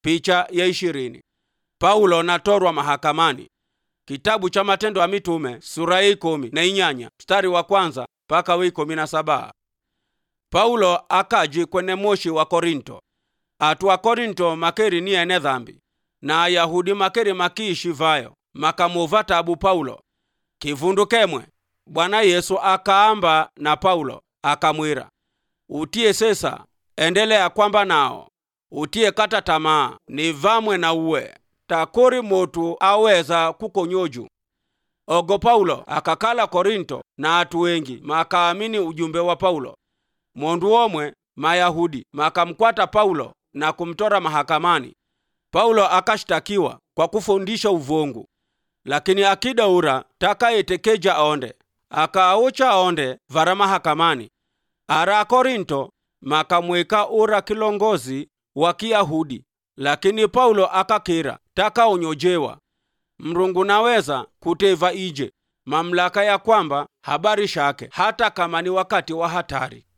picha ya ishirini paulo natorwa mahakamani kitabu cha matendo ya mitume sura ya ikumi na inyanya mstari wa kwanza mpaka wa ikumi na saba paulo akaji kwene moshi wa korinto atu wa korinto makeri ni ene dhambi na ayahudi makeri makiishi vayo makamuva tabu paulo kivundu kemwe bwana yesu akaamba na paulo akamwira utiye sesa endelea kwamba nao utiye kata tamaa ni vamwe na uwe takuri motu aweza kukonyoju ogo paulo akakala korinto na atu wengi makaamini ujumbe wa paulo mondu omwe mayahudi makamkwata paulo na kumtora mahakamani paulo akashtakiwa kwa kufundisha uvongu lakini akidaura takayetekeja aonde akaaucha aonde vara mahakamani ara korinto makamwika ura kilongozi wa kiyahudi lakini paulo akakira takaonyojewa mrungu naweza kuteva ije mamlaka ya kwamba habari shake hata kama ni wakati wa hatari